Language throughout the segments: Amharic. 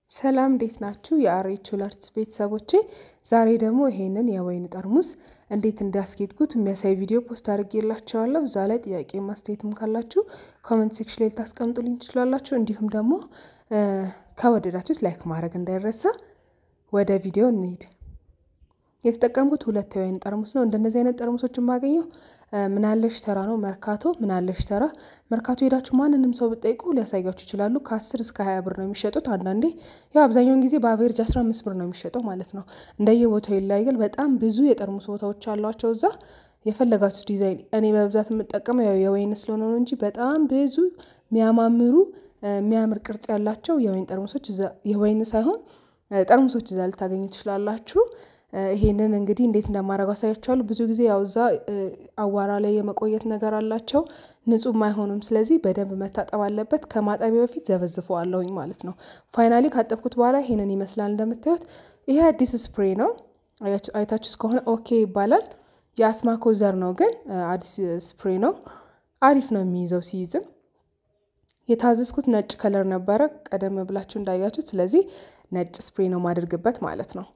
ሰላም እንዴት ናችሁ? የአሬች ሁለርትስ ቤተሰቦቼ ዛሬ ደግሞ ይሄንን የወይን ጠርሙስ እንዴት እንዳስጌጥኩት የሚያሳይ ቪዲዮ ፖስት አድርጌላችኋለሁ። እዛ ላይ ጥያቄ ማስተያየትም ካላችሁ ኮመንት ሴክሽን ላይ ልታስቀምጡልኝ ትችላላችሁ። እንዲሁም ደግሞ ከወደዳችሁት ላይክ ማድረግ እንዳይረሳ። ወደ ቪዲዮ እንሂድ። የተጠቀምኩት ሁለት የወይን ጠርሙስ ነው። እንደነዚህ አይነት ጠርሙሶች የማገኘው ምናለሽ ተራ ነው። መርካቶ ምናለሽ ተራ መርካቶ ሄዳችሁ ማንንም ሰው ብጠይቁ ሊያሳያችሁ ይችላሉ። ከአስር እስከ ሀያ ብር ነው የሚሸጡት። አንዳንዴ ያው አብዛኛውን ጊዜ በአቬሬጅ አስራ አምስት ብር ነው የሚሸጠው ማለት ነው። እንደየቦታው ይለያያል። በጣም ብዙ የጠርሙስ ቦታዎች አሏቸው እዛ የፈለጋችሁ ዲዛይን። እኔ በብዛት የምጠቀመው ያው የወይን ስለሆነ ነው እንጂ በጣም ብዙ የሚያማምሩ የሚያምር ቅርጽ ያላቸው የወይን ጠርሙሶች የወይን ሳይሆን ጠርሙሶች እዛ ልታገኙ ትችላላችሁ። ይሄንን እንግዲህ እንዴት እንደማደርገው አሳያችኋለሁ። ብዙ ጊዜ ያው እዛ አዋራ ላይ የመቆየት ነገር አላቸው፣ ንጹህም አይሆኑም። ስለዚህ በደንብ መታጠብ አለበት። ከማጠቢያ በፊት ዘበዝፈዋለሁኝ ማለት ነው። ፋይናሊ ካጠብኩት በኋላ ይሄንን ይመስላል። እንደምታዩት ይሄ አዲስ ስፕሬ ነው። አይታችሁት ከሆነ ኦኬ ይባላል። የአስማኮ ዘር ነው ግን አዲስ ስፕሬ ነው። አሪፍ ነው የሚይዘው ሲይዝም የታዘዝኩት ነጭ ከለር ነበረ ቀደም ብላችሁ እንዳያችሁት። ስለዚህ ነጭ ስፕሬ ነው ማድርግበት ማለት ነው።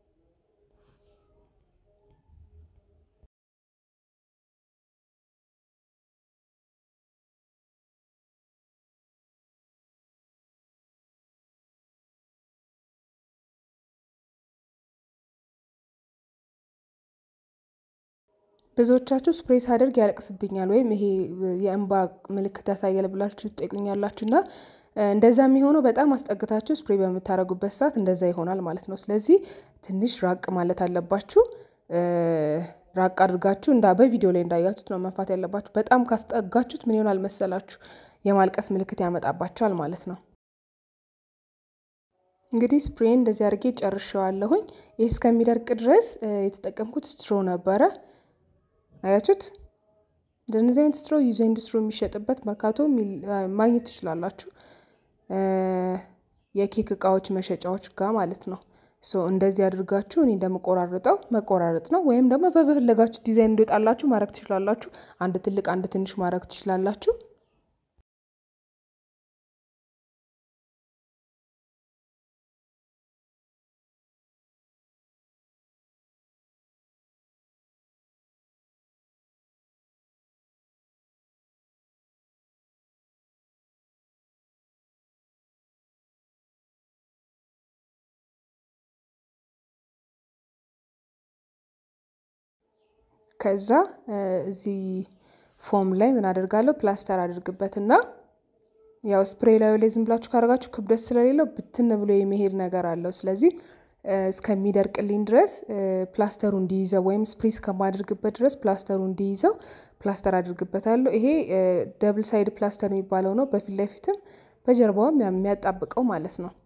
ብዙዎቻችሁ ስፕሬይ ሳደርግ ያለቅስብኛል ወይም ይሄ የእንባ ምልክት ያሳያል ብላችሁ ትጠይቁኛላችሁ እና እንደዛ የሚሆነው በጣም አስጠግታችሁ ስፕሬይ በምታደርጉበት ሰዓት እንደዛ ይሆናል ማለት ነው። ስለዚህ ትንሽ ራቅ ማለት አለባችሁ። ራቅ አድርጋችሁ እንዳ በቪዲዮ ላይ እንዳያችሁት ነው መንፋት ያለባችሁ። በጣም ካስጠጋችሁት ምን ይሆናል መሰላችሁ? የማልቀስ ምልክት ያመጣባችኋል ማለት ነው። እንግዲህ ስፕሬን እንደዚህ አድርጌ ጨርሼዋለሁኝ። ይህ እስከሚደርቅ ድረስ የተጠቀምኩት ስትሮ ነበረ። አያችሁት? እንደነዚህ አይነት ስትሮ ዩዝ ኤንድ ስትሮ የሚሸጥበት መርካቶ ማግኘት ትችላላችሁ። የኬክ እቃዎች መሸጫዎች ጋር ማለት ነው። ሶ እንደዚህ አድርጋችሁ እኔ እንደምቆራርጠው መቆራረጥ ነው። ወይም ደግሞ በፈለጋችሁ ዲዛይን እንዲወጣላችሁ ማድረግ ትችላላችሁ። አንድ ትልቅ አንድ ትንሽ ማድረግ ትችላላችሁ። ከዛ እዚህ ፎም ላይ ምን አደርጋለሁ ፕላስተር አድርግበትና ያው ስፕሬይ ላዩ ላይ ዝም ብላችሁ ካደረጋችሁ ክብደት ስለሌለው ብትን ብሎ የመሄድ ነገር አለው። ስለዚህ እስከሚደርቅልኝ ድረስ ፕላስተሩ እንዲይዘው ወይም ስፕሬይ እስከማድርግበት ድረስ ፕላስተሩ እንዲይዘው ፕላስተር አድርግበታለሁ። ይሄ ደብል ሳይድ ፕላስተር የሚባለው ነው። በፊት ለፊትም በጀርባውም የሚያጣብቀው ማለት ነው።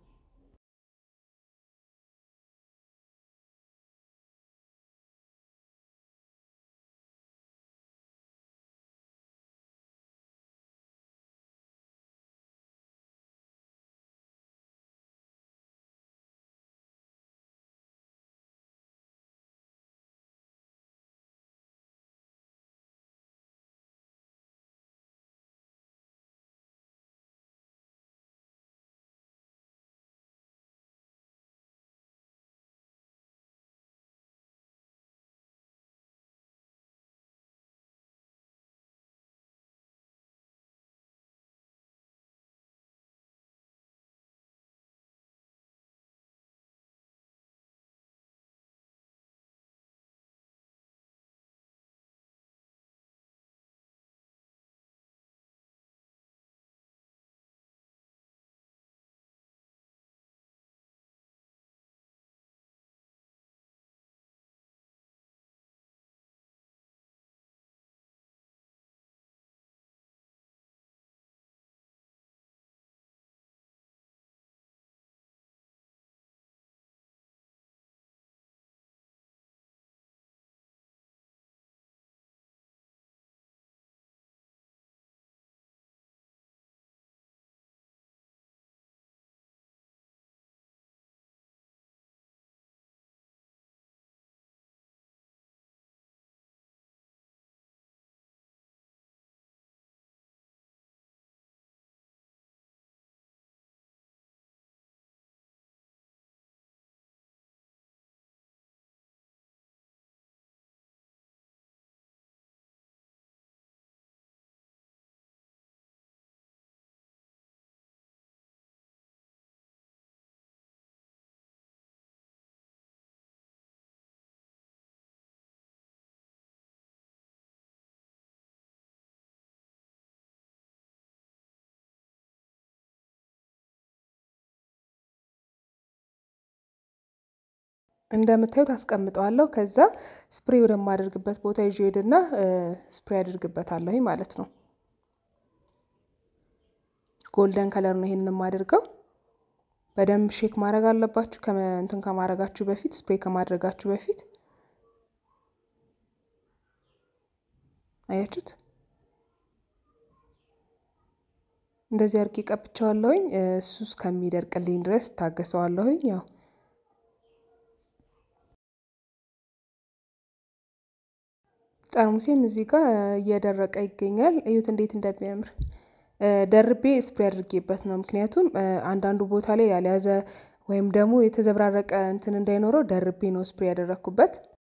እንደምታዩት አስቀምጠዋለሁ። ከዛ ስፕሬ ወደማደርግበት ቦታ ይዤ ሄድና ስፕሬ አድርግበታለሁ ማለት ነው። ጎልደን ከለር ነው ይሄንን የማደርገው። በደንብ ሼክ ማድረግ አለባችሁ እንትን ከማድረጋችሁ በፊት ስፕሬ ከማድረጋችሁ በፊት አያችሁት። እንደዚህ አድርጌ ቀብቸዋለሁኝ። እሱ እስከሚደርቅልኝ ድረስ ታገሰዋለሁኝ። ያው ጠርሙሴም እዚህ ጋር እየደረቀ ይገኛል። እዩት እንዴት እንደሚያምር ደርቤ ስፕሬ አድርጌበት ነው። ምክንያቱም አንዳንዱ ቦታ ላይ ያልያዘ ወይም ደግሞ የተዘብራረቀ እንትን እንዳይኖረው ደርቤ ነው ስፕሬ ያደረግኩበት።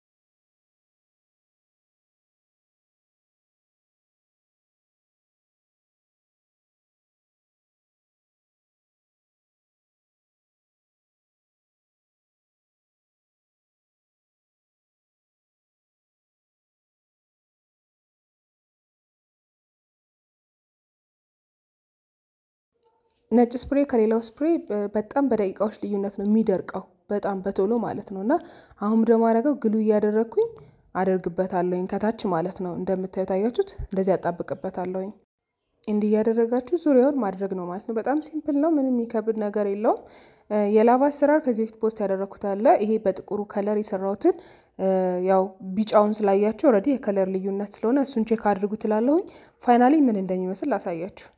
ነጭ ስፕሬ ከሌላው ስፕሬ በጣም በደቂቃዎች ልዩነት ነው የሚደርቀው፣ በጣም በቶሎ ማለት ነው። እና አሁን ደግሞ አደረገው ግሉ እያደረግኩኝ አደርግበታለሁኝ ከታች ማለት ነው። እንደምታዩት አያችሁት፣ እንደዚህ ያጣብቅበታለሁኝ። እንዲህ እያደረጋችሁ ዙሪያውን ማድረግ ነው ማለት ነው። በጣም ሲምፕል ነው፣ ምንም የሚከብድ ነገር የለውም። የላባ አሰራር ከዚህ በፊት ፖስት ያደረግኩት አለ። ይሄ በጥቁሩ ከለር የሰራሁትን ያው ቢጫውን ስላያችሁ ኦልሬዲ የከለር ልዩነት ስለሆነ እሱን ቼክ አድርጉ ትላለሁኝ። ፋይናሊ ምን እንደሚመስል ላሳያችሁ።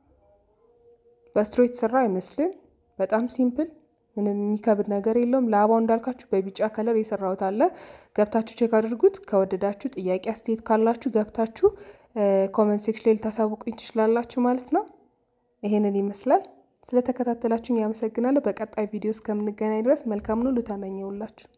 በስትሮ የተሰራ አይመስልም። በጣም ሲምፕል ምንም የሚከብድ ነገር የለውም። ላባው እንዳልካችሁ በቢጫ ከለር የሰራሁት አለ። ገብታችሁ ቼክ አድርጉት። ከወደዳችሁ ጥያቄ አስተያየት ካላችሁ ገብታችሁ ኮመንት ሴክሽን ላይ ልታሳውቁኝ ትችላላችሁ ማለት ነው። ይሄንን ይመስላል። ስለተከታተላችሁኝ ያመሰግናለሁ። በቀጣይ ቪዲዮ እስከምንገናኝ ድረስ መልካም ሁሉ ተመኘውላችሁ።